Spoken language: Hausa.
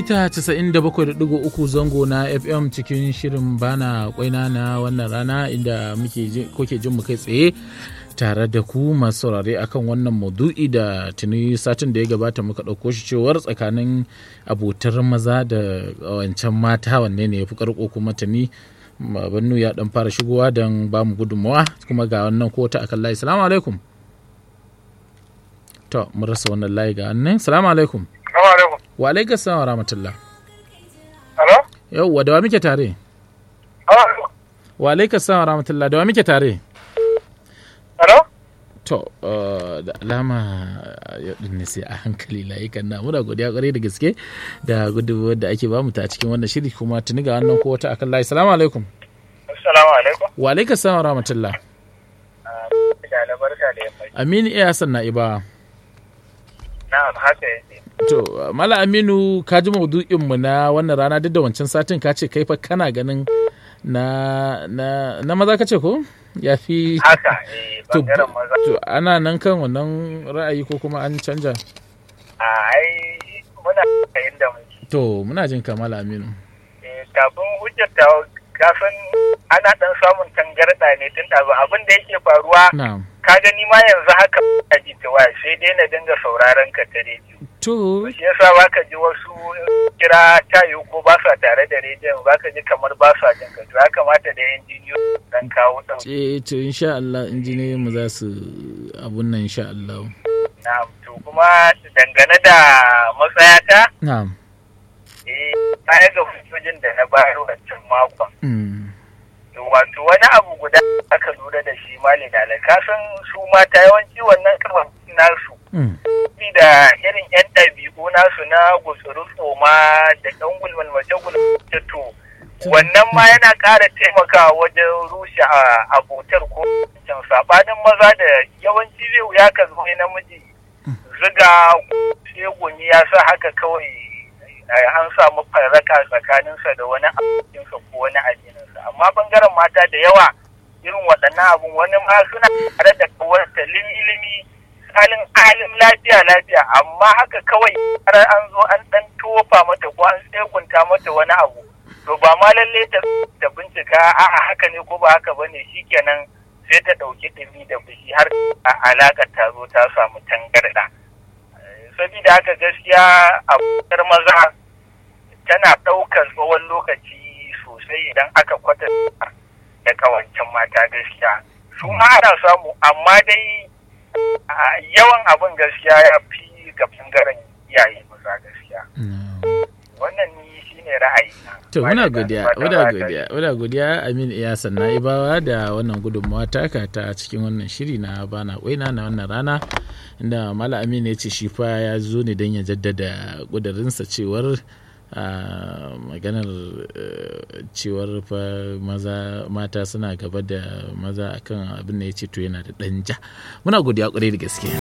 mita 97.3 zango na FM cikin shirin bana kwaina na wannan rana inda muke kuke jin mu kai tsaye tare da ku masu saurare akan wannan maudu'i da tuni satin da ya gabata muka ɗauko shi cewar tsakanin abotar maza da wancan mata wanne ne ya fi karko kuma tuni bannu ya dan fara shigowa don ba mu gudunmawa kuma ga wannan kota akan layi salamu alaikum to mun rasa wannan layi ga wannan salamu alaikum wa alaikum salam wa rahmatullah Hello? yauwa da wa muke tare Hello? wa alaikum salam wa rahmatullah da wa muke tare Hello? to uh, da alama yau din ne sai a hankali layukan na muna godiya kwarai da gaske da gudunmuwar da ake bamu ta cikin wannan shiri kuma tuni ga wannan ko wata akan layi salamu alaikum Assalamu alaikum. wa alaikum salam wa rahmatullah Da barka da yammaci. aminu iya hassan na iba Na'am, haka yake. to mala aminu ka ji maudu'in mu na wannan rana duk da wancan satin ka ce kai fa kana ganin na na na maza ka ce ko ya fi Haka, eh, to, bangaren maza. to ana nan kan wannan ra'ayi ko kuma an canja A ai, muna da inda muke. to muna jin kamala aminu Eh, kafin hujjar ta kafin ana dan samun tangarɗa ne tun ɗazu abin da yake faruwa na'am ka gani ma yanzu haka a ji ta waya sai dai na dinga sauraron ka ta rediyo. to Shi yasa baka ji wasu kira tayo ko ba sa tare da rediyon baka ji kamar ba sa jin ka to ya kamata da injiniyo dan kawo ɗan eh to insha Allah injiniyoyin mu za su abun nan insha Allah Na'am, to kuma dangane da matsayata, na'am eh, baya ga hujjojin da na bayar wancan makon. mm. To wato wani abu guda aka lura da shi mali da kasan su mata yawanci wannan kafan nasu. Mm. da irin 'yan ɗabi'u nasu na gutsuru tsoma da ɗan gulmalmace gulmace to wannan ma yana ƙara taimakawa wajen rushe a abotar ko can saɓanin maza da yawanci zai wuya ka zo namiji ziga shegumi ya sa haka kawai eh, an samu farraka tsakaninsa da wani abokinsa ko wani addininsa amma bangaren mata da yawa irin waɗannan abun wani ma suna tare da kawarta limi-limi halin halin lafiya lafiya amma haka kawai har an zo an dan tofa mata ko an tsegunta mata wani abu to ba ma lalle ta ta bincika a'a haka ne ko ba haka bane shikenan sai ta dauki dumi da fushi har a alakar ta zo ta samu tangarda sabida haka gaskiya abokar maza tana daukar tsawon lokaci sosai idan aka kwatanta da kawancin mata gaskiya su ma ana samu amma dai a yawan abin gaskiya ya fi ga bangaren iyaye maza gaskiya wannan ni shine ra'ayi to muna godiya muna godiya muna godiya Amin Iyasan na ibawa da wannan gudunmawa taka ta cikin wannan shiri na bana kwaina na wannan rana inda Mala Amin ya ce shi fa ya zo ne don ya jaddada kudurinsa cewar a maganar eh, cewar fa maza mata suna gaba da maza akan abin da ya ce to yana da ɗan ja muna godiya kwarai da gaske